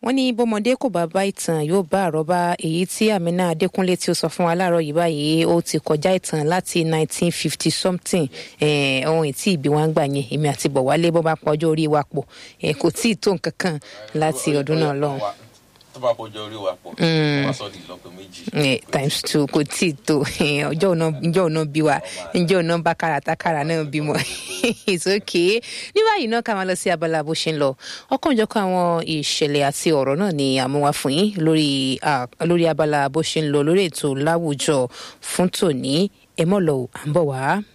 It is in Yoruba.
wọ́n ní bọ́mọdé kò bá bá ìtàn yóò bá àrọ́bá èyí tí Amina Adékúnlé tí ó sọ fún wa láàárọ̀ yìí báyìí ó ti kọjá ìtàn láti 1950 something ohun ètí ìbí wa ń gbà yẹn èmi àti Bọ̀wálé bọ́ bá pọ̀ ọjọ́ orí wa pọ̀ kò tí ì tó nǹkan kan láti ọdún náà lọ́hùn tó bá bọjọ orí wa pọ̀ wọ́n sọ di ìlọ́po méjì. times two kò tí ì tó ọjọ́ òná ǹjọ́ òná bí wa ǹjọ́ òná bá káràtàkárà náà bímọ it's okay ní báyìí náà ká máa lọ sí abala bó ṣe ń lọ ọ̀kanòjọ̀kan àwọn ìṣẹ̀lẹ̀ àti ọ̀rọ̀ náà ni àmúwá fún yín lórí lórí abala bó ṣe ń lọ lórí ètò láwùjọ fún tòní ẹ mọ̀ lọ à ń bọ̀ wá.